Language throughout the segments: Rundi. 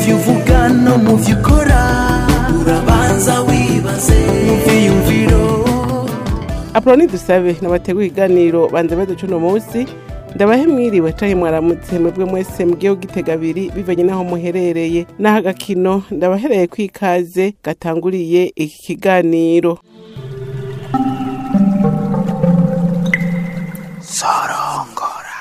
byo uvuga no mu byo ukora urabanza wibaze mu byiyumviro aproni dusabe nabateguye iganiro banze baduca uno munsi ndabahe mwiriwe canke mwaramutse mwebwe mwese mugiye gitega abiri bivanye n'aho muherereye n'aho agakino ndabahereye ko ikaze gatanguriye iki kiganiro sorongora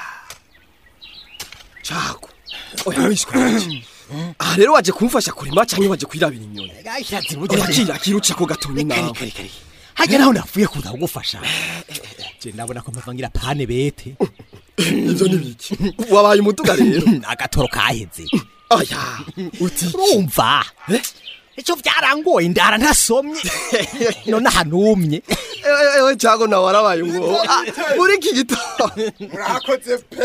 cago oya wishwe wanje aha rero waje kumfasha kurima canke waje kwirabira inyoni Gashatse oya kira kiruca ko gatonyi nawe hajya naho navuye kuza kugufasha je ndabona ko mpavangira pane bete ivyo ni biki wabaye umuduga rero agatoro kaheze oya uti urumva icyo byarangoye ndara ntasomye none ahanumye ewe ewe cago nawe warabaye umwobo Ah, muri iki gitondo murakoze pe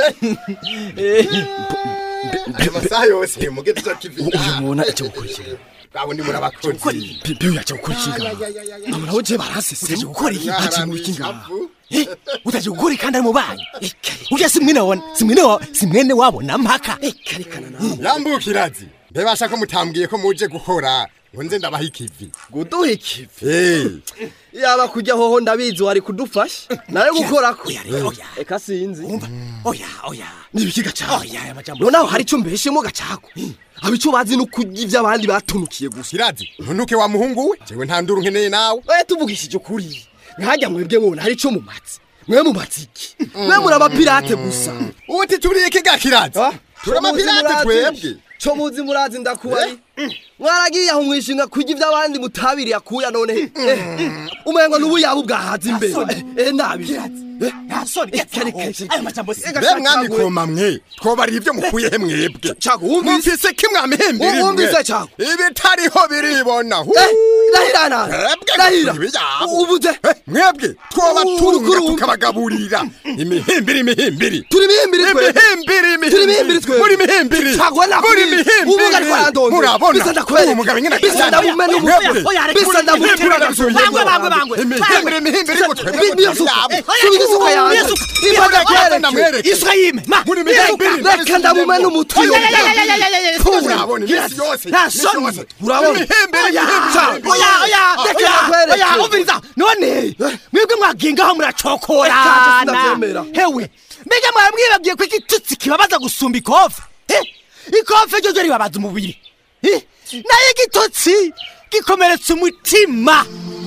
ayo masaha yose mugeze ico kivi uyu muntu aje gukurikira abo ni murabakozi pipi yaje gukurikira abo nabo je barasese gukora iki haje mu iki ngaha utaje gukora kandi ari mu banyu urya si mwene wabona si mwene wa si mwene wabona mpaka karekana nawe yambukirazi mbebasha ko mutambwiye ko muje gukora ngo nze ndabaha ikivi guduha ikivi Eh, yaba kujya hoho ndabizi wari kudufasha nawe gukorako oya rero oya eka sinzi umva oya oya nibiki gacago oya aya majambo noneho hari icyo mbeshemo gacago aba icyo bazi no kurya ibyo abandi batunukiye gusa kirazi ntunuke wa muhungu we jewe nta nduru nkeneye nawe we tuvugishije ukuri nkajya mwebwe mubona hari icyo mumatsi mwe mumatsi iki mwe muri abapirate gusa uti turiye kiga kirazi turi amapirate twebwe cyo muzi murazi ndakubari mwaragiye aho mwishinga kurya ibyo abandi mutabiriye akuya none eh, umengo n'ubu yaba ubwahaza imbere eh nabi nta soni aya majambo si Ega be Gacago, mwami koma mwe twobarira ibyo mukuye he mwebwe Cago, wumvise? mufise kimwamihembiri Wumvise, Cago? ibitariho biribona hu Eh, rahira nawe Mwebwe rahira mukuri ibyabo. ubuze Eh, mwebwe twoba Uru- turunga uru- tukabagaburira imihimbiri imihimbiri turi imihimbiri twe imihimbiri Turi imihimbiri twe. muri imihimbiri Cago, nakubwiye. muri imihimbiri Ubu ngari twarandonze. murabona Bisa ndakwereka. uwo mugabo nyine Bisa ndamumena ubu. Oya, reka Bisa uri- ndamutera Bangwe, bangwe, bangwe. imihimbiri imihimbiri ngo twebwe Bi- niyo suka. Subiza isuka yanjye. Niyo suka. Imbaraga Imbaraga kwereke. ndamwereke. isuka yime ma muri imihimbiri reka ndamumena umutwe iyo urabona iminsi yose nta iminsi soni. yose. Urabona? imihimbiri oya imihimbiri oya oya Reka oya nakwereke. oya umviriza none mwebwe mwagingaho Eka, muracokorana sinavyemera. hewe mbega mwamwibagiye ko igitutsi kibabaza gusumba ikofe Eh, ikofe ryo ryo ribabaza umubiri Eh, nayo igitutsi gikomeretsa umutima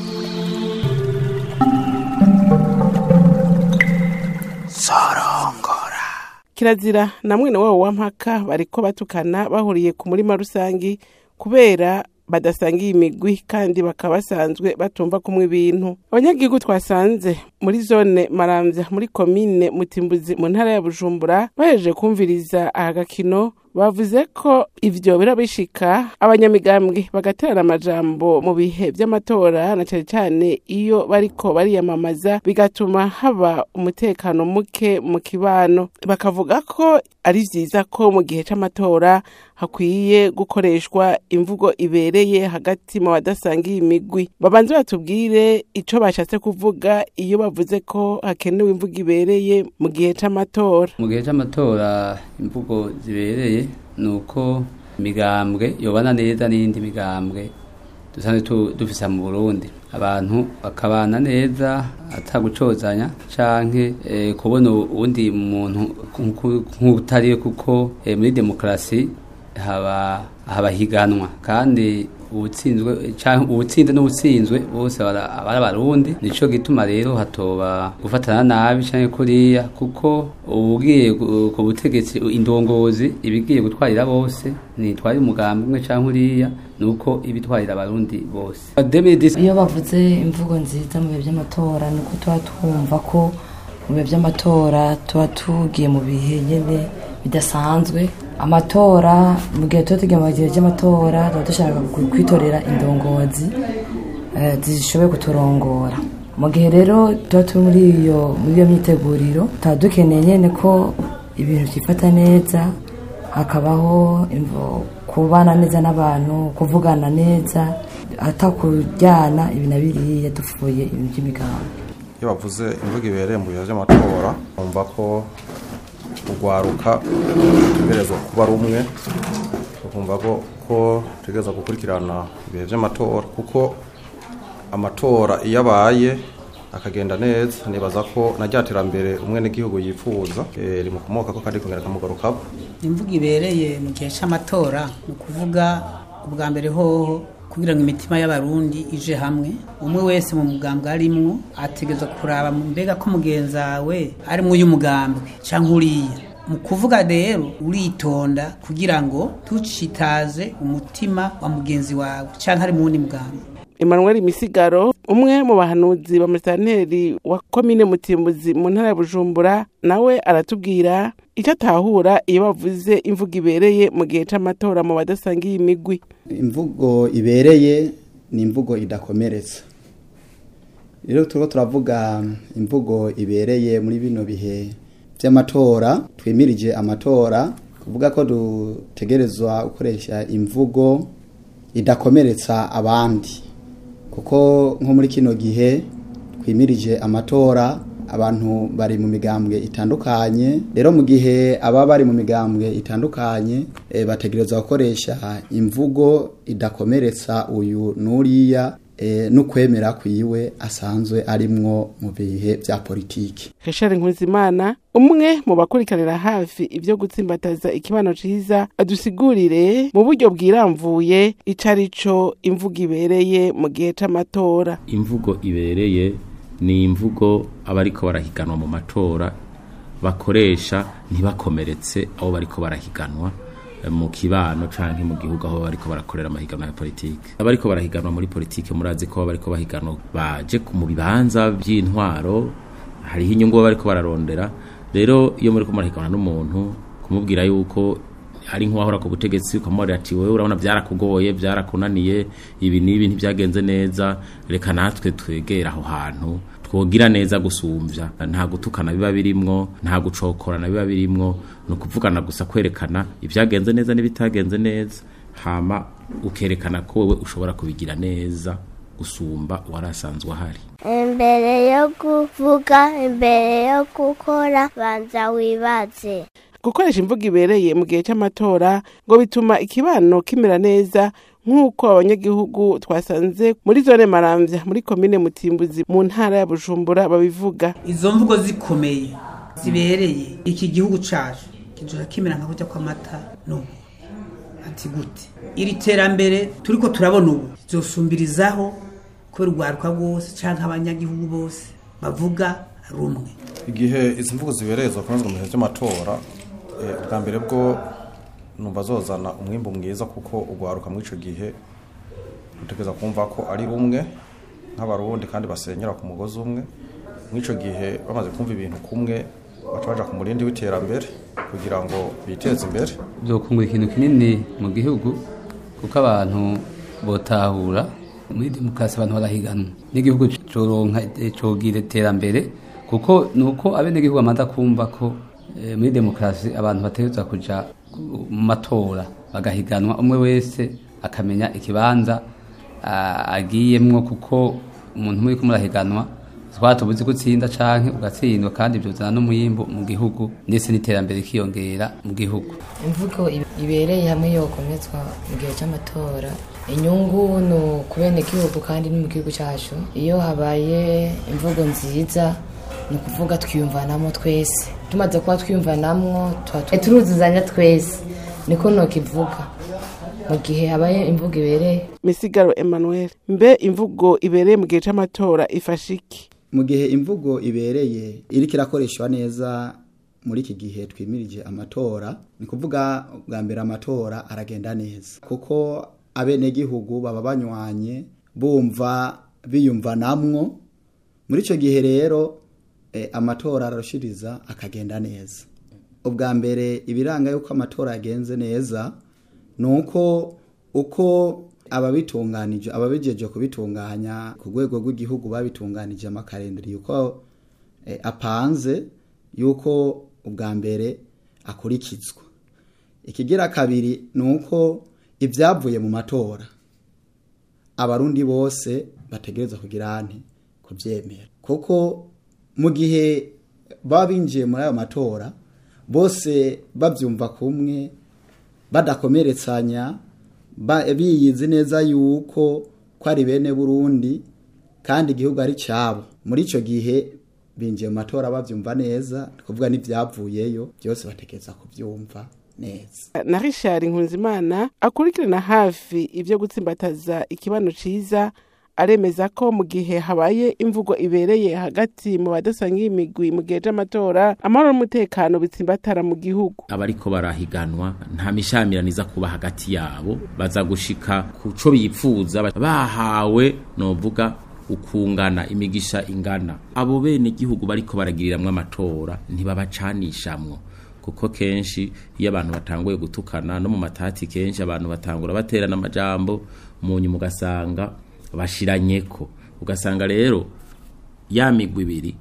sorongora kirazira na mwene wabo wa mpaka bariko batukana bahuriye ku murima rusangi kubera badasangiye imigwi kandi bakaba basanzwe batumva kumwe ibintu abanyagihugu twasanze muri zone maramvya muri komine mutimbuzi mu ntara ya bujumbura bahejeje kumviriza aha gakino bavuze ko ivyo birabishika abanyamigambwe bagaterana amajambo mu bihe vy'amatora na cane cane iyo bariko bariyamamaza bigatuma haba umutekano muke mu kibano bakavuga ko ari vyiza ko mu gihe c'amatora hakwiye gukoreshwa imvugo ibereye hagati mu badasangiye imigwi babanze batubwire ico bashatse kuvuga iyo bavuze ko hakenewe imvugo ibereye mu gihe c'amatora mu gihe cy'amatora imvugo zibereye ni uko imigambwe yobana neza n'iyindi migambwe dusanzwe tu- dufise mu burundi abantu bakabana neza atagucozanya canke eh, kubona uwundi muntu nk'utariwe kuko eh, muri demokarasi haba haba higanwa kandi uwutsinzwe canke uwutsinze n'uwutsinzwe bose bara- aba ari abarundi nico gituma rero hatoba gufatana nabi canke kuriya kuko ugiye ku ku butegetsi indongozi ibigiye gutwarira bose nitwari umugambi umwe canke uriya nuko ibitwarira abarundi bose 2010 iyo bavuze imvugo nziza mu bihe by'amatora ni uko tuba twumva ko mu bihe by'amatora tuba tugiye mu bihe nyine bidasanzwe amatora mu gihe tuba tugiye mu gihe by'amatora tuba dushaka ku- kwitorera indongozi eh, zishoboye kuturongora mu gihe rero tuba turi muri iyo muri iyo myiteguriro tuba dukeneye nyine ko ibintu byifata neza hakabaho imvo- kubana neza n'abantu kuvugana neza atakujyana ibi na biriya dupfuye ibintu by'imigambi iyo bavuze imvugo ibereye mu bihe by'amatora bumva ko urwaruka rutegerezwa kuba rumwe tukumva ko ko tutegereza gukurikirana ibihe by'amatora kuko amatora iyo abaye akagenda neza nibaza ko na rya terambere umwe n'igihugu yifuza eh, rimukomoka ko kandi kongera kamugarukako imvugo ibereye mu gihe cy'amatora ni ukuvuga ubwa mbere hoho kugira ngo imitima y'abarundi ije hamwe umwe wese mu mugambwe arimwo ategereza kuraba mu mbega ko mugenzi wawe arimwo y'umugambwe cyangwa uriya mu kuvuga rero uritonda kugira ngo tucitaze umutima wa mugenzi wawe cyangwa ari mu wundi mugambwe Emmanuel Misigaro umwe mu bahanuzi ba musitanteri wa komine Mutimbuzi mu ntara ya Bujumbura nawe aratubwira icyo atahura iyo bavuze imvugo ibereye mu gihe c'amatora mu badasangiye imigwi imvugo ibereye ni imvugo idakomeretsa rero turiko turavuga imvugo ibereye muri bino bihe by'amatora twimirije amatora kuvuga ko dutegerezwa gukoresha imvugo idakomeretsa abandi kuko nko muri kino gihe twimirije amatora abantu bari mu migambwe itandukanye rero mu gihe aba bari mu migambwe itandukanye e, bategerezwa gukoresha imvugo idakomeretsa uyu n'uriya e, n'ukwemera kwiwe asanzwe arimwo mu bihe bya politiki Richard Nkuzimana umwe mu bakurikiranira hafi ibyo gutsimbataza ikibano ciza adusigurire mu buryo bwiramvuye ico arico imvugo ibereye mu gihe c'amatora imvugo ibereye ni imvugo abariko barahiganwa mu matora bakoresha ntibakomeretse abo bariko barahiganwa eh, mu kibano canke mu gihugu aho bariko barakorera amahiganwa ya politike abariko barahiganwa muri politike murazi ko bariko bahiganwa baje ku- mu bibanza by'intwaro hariho inyungu baba bariko bararondera rero iyo muriko murahiganwa n'umuntu kumubwira yuko ari nk'uwahora ku butegetsi ukamubwira ati wowe urabona byarakugoye byarakunaniye ibi n'ibi ntibyagenze neza reka natwe twegere aho hantu twogira neza gusumbya nta gutukana biba birimwo nta gucokorana biba birimwo ni ukuvugana gusa kwerekana ibyagenze neza n'ibitagenze neza hama ukerekana ko wowe ushobora kubigira neza gusumba uwari asanzwe ahari imbere yo kuvuga imbere yo gukora banza wibaze gukoresha imvugo ibereye mu gihe c'amatora ngo bituma ikibano kimera neza nk'uko abanyagihugu twasanze muri zone maramvya muri komine mutimbuzi mu ntara ya bujumbura babivuga izo mvugo zikomeye zibereye iki gihugu cacu kizoja kimera nka kurya kw'amata n'ubu ati gute iri terambere turiko turabona ubu zosumbirizaho kubera urwaruka rwose canke abanyagihugu bose bavuga rumwe igihe izi mvugo zibereye zokomezwa mu bihe by'amatora eh, ubwa mbere bwo numva zozana umwimbu mwiza kuko ugwaruka muri ico gihe rutegereza kumva ko ari rumwe nk'abarundi kandi basenyera ku mugozi umwe muri ico gihe bamaze kumva ibintu kumwe baca baja ku murindi w'iterambere kugira ngo biteze imbere byokungura ikintu kinini mu gihugu kuko abantu botahura muri demokarasi abantu barahiganwa n'igihugu coronka eh, cogira iterambere kuko nuko abenegihugu bamaze kumva ko eh, muri demokarasi abantu bategerezwa kuja ku- mu matora bagahiganwa umwe wese akamenya ikibanza ah, agiyemwo kuko umuntu muri kumurahiganwa twatubuzi gutsinda canke ugatsindwa kandi byuzana n'umuyimbu mu gihugu ndetse n'iterambere rikiyongera mu gihugu imvugo ib- ibereye hamwe yokomezwa mu gihe cy'amatora inyungu ni ukubene igihugu kandi ni mu gihugu cyacu iyo habaye imvugo nziza ni ukuvuga twiyumvanamo twese tumaze kuba twiyumvanamo tuba tu- turuzuzanya twese niko nokivuga mu gihe habaye imvugo ibereye misigaro emmanuel mbe imvugo ibereye mu gihe c'amatora ifasha iki mu gihe imvugo ibereye iriko irakoreshwa neza muri iki gihe twimirije amatora ni kuvuga bwa mbere amatora aragenda neza kuko abenegihugu baba banywanye bumva biyumvanamwo muri icyo gihe rero eh, amatora ararushiriza akagenda neza ubwa mbere ibiranga yuko amatora yagenze neza ni uko uko ababitunganije ababijeje kubitunganya ku rwego rw'igihugu babitunganije amakarenderi yuko eh, apanze yuko ubwa mbere akurikizwa ikigira kabiri ni uko ibyavuye mu matora abarundi bose bategereza kugira ante kubyemera kuko mu gihe baba binjiye muri ayo matora bose babyumva kumwe badakomeretsanya ba- biyizi neza yuko ko ari bene burundi kandi igihugu ari cyabo muri icyo gihe binjiye mu matora babyumva neza ni kuvuga n'ibyavuyeyo byose batekereza kubyumva neza na richard nkunzimana akurikirana hafi ibyo gutsimbataza ikibano ciza aremeza ko mu gihe habaye imvugo ibereye hagati mu badasangiye imigwi mu gihe c'amatora amahoro n'umutekano bitsimbatara mu gihugu abariko barahiganwa nta mishamiraniza kuba hagati yabo baza gushika ku co bipfuza bahawe novuga ukungana imigisha ingana abo bene igihugu bariko baragiriramwo amatora ntibabacanishamwo kuko kenshi iyo abantu batanguye gutukana no mu matati kenshi abantu batangura baterana amajambo mu nyuma ugasanga bashiranyeko ugasanga rero ya migwi ibiri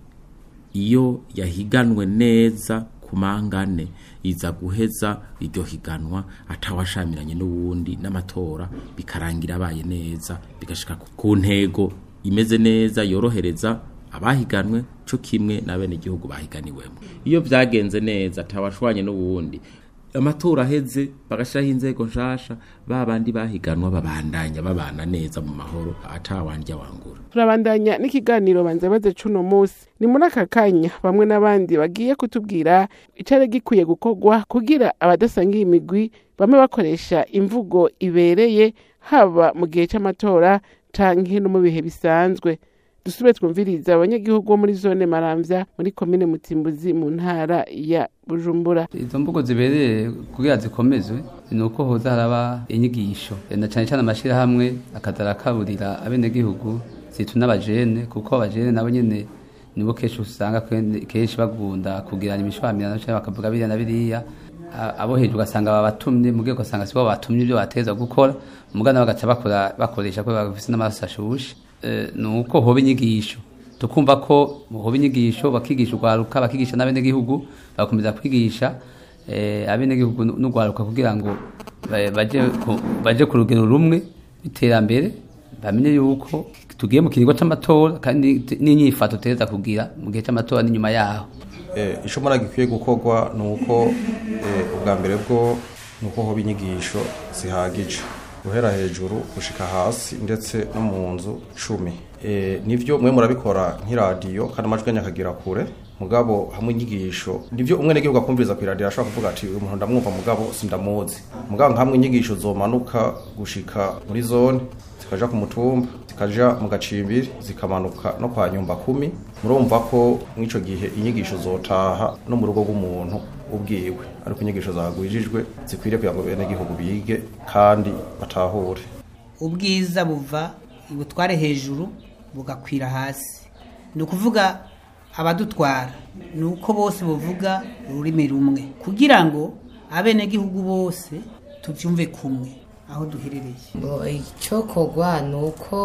iyo yahiganwe neza ku mangane iza guheza iryo higanwa atawashamiranye n'uwundi n'amatora bikarangira abaye neza bigashika ku- ku ntego imeze neza yorohereza abahiganwe co kimwe n'abenegihugu bahiganiwemo iyo vyagenze neza atawashwanye n'uwundi amatora aheze bagashiraho inzego nshasha ba bandi bahiganwa babandanya babana neza mu mahoro atawandya wangura turabandanya n'ikiganiro banza baze cuno musi ni muri aka kanya bamwe n'abandi bagiye kutubwira icari gikwiye gukorwa kugira abadasangiye imigwi bamwe bakoresha imvugo ibereye haba mu gihe c'amatora canke no mu bihe bisanzwe dusube twumviriza abanyagihugu bo muri zone maramvya muri komine mutimbuzi mu ntara ya bujumbura izo mvugo zibereye kugira zikomezwe ni uko hoza haraba inyigisho na cyane cyane amashyirahamwe akaza arakaburira abenegihugu zitu n'abajene kuko abajene nabo nyene nibo kenshi usanga kwen- kenshi bagunda kugirana imishwamirano cyangwa bakavuga biriya na biriya A- abo hejuru ugasanga babatumye mu rwego ugasanga sibo batumye ibyo bateza gukora umugana bagaca bakora bakoresha ko bafise n'amaraso ashushe Eh, ni uko hoba inyigisho tukumva ko hoba inyigisho bakigisha urwaruka bakigisha n'abenegihugu bagakomeza kwigisha eh, abenegihugu n'urwaruka kugira ngo ba- baje ku- baje ku rugero rumwe iterambere bamenye yuko tugiye mu kiringo c'amatora kandi t- n'inyifato tutegereza kugira mu gihe c'amatora n'inyuma yaho Eh, ico mbona gikwiye gukorwa ni uko eh, ubwa mbere bwo ni uko hoba inyigisho zihagije guhera hejuru gushika hasi ndetse no mu nzu cumi Eh, nivyo mwe murabikora nk'iradiyo kandi amajwi yanyu akagira kure mugabo hamwe inyigisho nivyo umwenegihugu akumviriza ku iradiyo ashobora kuvuga ati uyu muntu ndamwumva mugabo sindamuzi mugabo nkamwe inyigisho zomanuka gushika muri zone zikaja ku mutumba zikaja mu gacimbiri zikamanuka no kwa nyumba kumi murumva ko mw'ico gihe inyigisho zotaha no mu rugo rw'umuntu ubwiwe ariko inyigisho zagwijijwe zikwiriye kugira ngo bene gihugu bige kandi batahure ubwiza buva ibutware hejuru bugakwira hasi ni ukuvuga abadutwara ni uko bose bavuga ururimi rumwe kugira ngo abenegihugu bose tubyumve kumwe aho duherereye ngo icyokorwa ni uko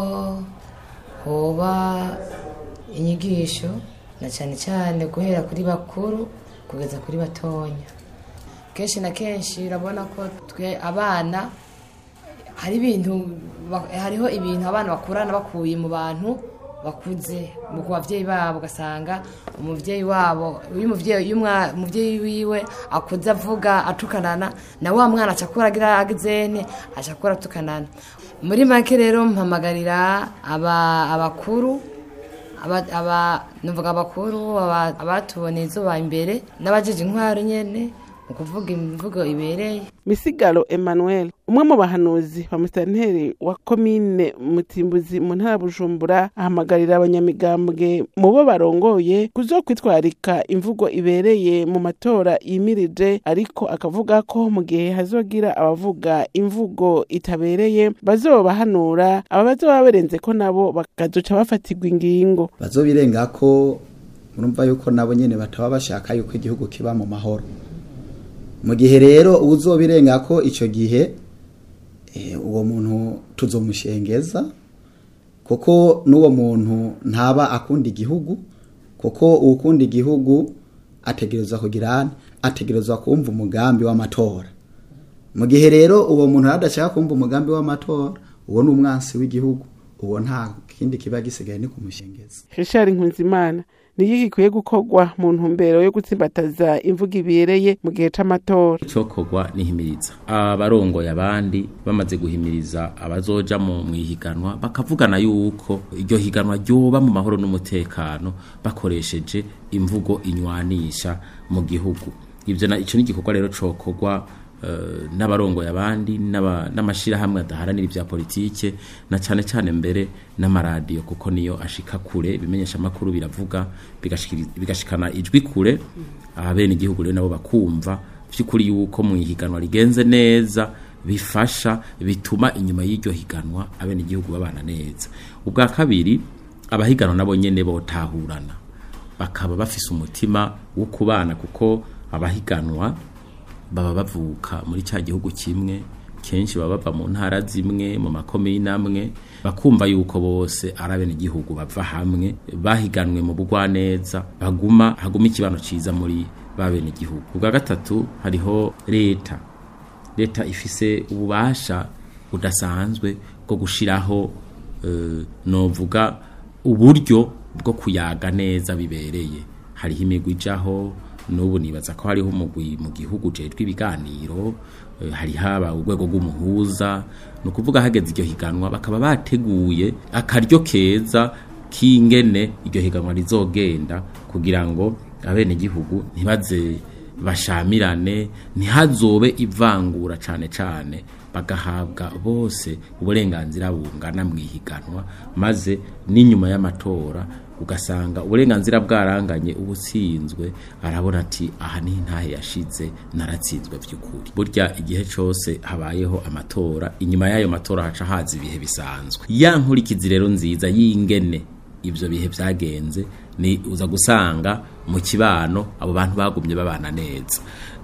hoba inyigisho na cyane cyane guhera kuri bakuru kugeza kuri batonya kenshi na kenshi urabona ko twe abana hari ibintu ba- hariho ibintu abana bakurana bakuye mu bantu bakuze mu ku babyeyi babo ugasanga umubyeyi wabo uyu mubyeyi uyu mwa- umubyeyi wiwe akuze avuga atukanana na wa mwana acakura agira agizene acakura atukanana muri make rero mpamagarira aba abakuru aba aba nuvuga abakuru aba- abatuboneye izuba imbere n'abajeje intwaro nyene mu kuvuga imvugo ibereye misigaro emmanuel umwe mu bahanuzi ba musitanteri wa komine mutimbuzi mu ntara ya bujumbura ahamagarira abanyamigambwe mu bo barongoye kuzokwitwarika imvugo ibereye mu matora yimirije ariko akavuga ko mu gihe hazogira abavuga imvugo itabereye bazobahanura aba bazoba barenze ko nabo bakazoca bafatirwa ingingo bazobirenga ko murumva yuko nabo nyene bataba bashaka yuko igihugu kiba mu mahoro mu gihe rero uzobirenga ko ico gihe eh, uwo muntu tuzomushengeza kuko n'uwo muntu ntaba akunda igihugu kuko uwukunda igihugu ategerezwa kugira ane ategerezwa kumva umugambi w'amatora mu gihe rero uwo muntu adashaka kumva umugambi w'amatora uwo ni umwansi w'igihugu uwo nta kindi kiba gisigaye ni kumushengeza richard nkunzimana niyo gikwiye gukorwa mu ntumbero yo gutsimbataza imvugo ibereye mu gihe c'amatora icokorwa nihimiriza abarongoye abandi bamaze guhimiriza abazoja mu mwihiganwa bakavugana yuko iryo higanwa ryoba mu mahoro n'umutekano bakoresheje imvugo inywanisha mu gihugu ivyo na ico ni igikorwa rero cokorwa eh, n'abarongoye abandi n'aba- n'amashirahamwe adaharanira ibya politike na cane cane mbere n'amaradiyo kuko niyo ashika kure ibimenyesha makuru biravuga bigashikiri- bigashikana ijwi kure abene igihugu rero nabo bakumva vy'ukuri yuko mu ihiganwa rigenze neza bifasha bituma inyuma y'iryo higanwa abene igihugu babana neza ubwa kabiri abahiganwa nabo nyene botahurana bakaba bafise umutima wo kubana kuko abahiganwa baba bavuka muri cya gihugu kimwe kenshi baba bava mu ntara zimwe mu makomine amwe bakumva yuko bose ari abenegihugu bava hamwe bahiganwe mu bugwaneza baguma haguma ikibano ciza muri ba benegihugu ubwa gatatu hariho leta leta ifise ububasha budasanzwe bwo gushiraho eh, novuga uburyo bwo kuyaga neza bibereye hariho imigwi ijaho n'ubu nibaza ko hariho umugwi mu gihugu ujejwe ibiganiro eh, hari haba urwego rw'umuhuza ni ukuvuga hageze iryo higanwa bakaba bateguye akaryo keza k'ingene iryo higanwa rizogenda kugira ngo abenegihugu ntibaze bashamirane ntihazobe ivangura cane cane bagahabwa bose uburenganzira bungana mu ihiganwa maze n'inyuma y'amatora ugasanga uburenganzira bwaranganye ubutsinzwe arabona ati aha ni ntahe yashize naratsinzwe by'ukuri burya igihe cyose habayeho amatora inyuma y'ayo matora haca haza ibihe bisanzwe ya nkurikizi rero nziza y'ingene ibyo bihe byagenze ni uza gusanga mu kibano abo bantu bagumye babana neza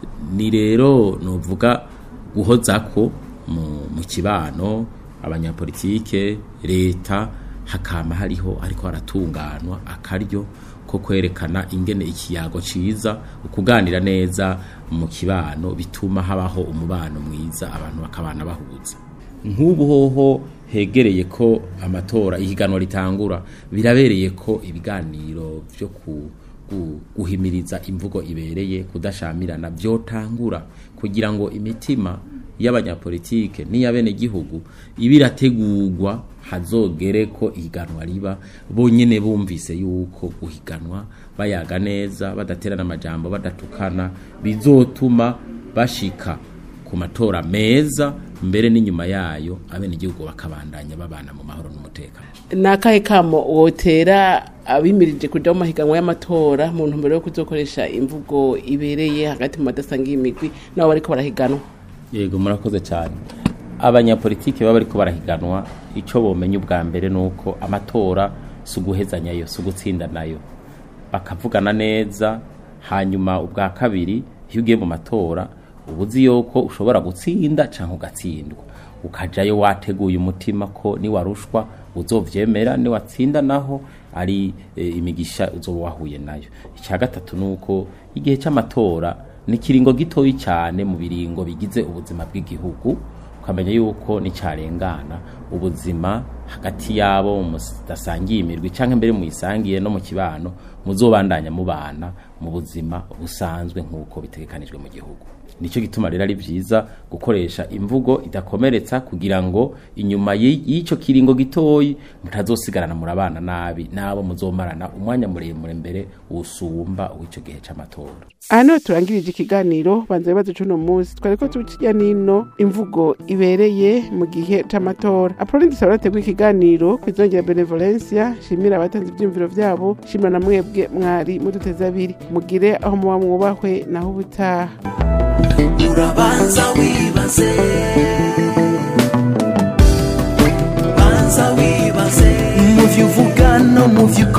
ni rero nuvuga guhoza ko mu, mu kibano abanyapolitike leta hakama hariho ariko haratunganwa akaryo ko kwerekana ingene ikiyago ciza ukuganira neza mu kibano bituma habaho umubano mwiza abantu bakabana bahuza nk'ubu hoho hegereye ko amatora ihiganwa ritangura birabereye ko ibiganiro byo ku gu- guhimiriza imvugo ibereye kudashamirana byotangura kugira ngo imitima y'abanyapolitike n'iy'abenegihugu ibe irategurwa hazogere ko ihiganwa riba bonyene bumvise yuko guhiganwa bayaga neza badaterana amajambo badatukana bizotuma bashika ku matora meza mbere n'inyuma yayo abenegihugu bakabandanya babana mu mahoro n'umutekano ni akahe kamo wotera abimirije kuja mu mahiganwa y'amatora mu ntumbero yo kuzokoresha imvugo ibereye hagati mu badasangiye imigwi nabo bariko barahiganwa yego murakoze cyane abanyapolitiki baba bariko barahiganwa icyo bomenya ubwa mbere ni uko amatora si uguhezanyayo si ugutsinda nayo bakavugana neza hanyuma ubwa kabiri iyo ugiye mu matora uba uzi yuko ushobora gutsinda cyangwa ugatsindwa ukajayo wateguye umutima ko niwarushwa uzovyemera niwatsinda naho ari e, imigisha uzoba wahuye nayo icya gatatu ni uko igihe cy'amatora ni ikiringo gitoyi cyane mu biringo bigize ubuzima bw'igihugu ukamenya yuko nicarengana ubuzima hagati yabo mudasangiye imirwi cyangwa mbere muyisangiye no mu kibano muzobandanya mubana mu buzima busanzwe nk'uko bitegekanijwe mu gihugu nicyo gituma rero ari byiza gukoresha imvugo idakomeretsa kugira ngo inyuma y'i- y'icyo kiringo gitoyi mutazosigarana murabana nabi nabo muzomarana umwanya muremure mbere usumba w'icyo gihe cy'amatora aha niho turangirije ikiganiro banza ibibazo c'uno munsi twari ko tukijya nino imvugo ibereye mu gihe c'amatora apoloni dusaba rategwa ikiganiro kwizongera benevolencia shimira abatanze ivyiyumviro vyabo shimira na mwebwe mwari muduteze abiri mugire aho muba mwubahwe naho ubutaha urabanza wibaze banza wibaze mu vyo uvuga no mu vyo ukora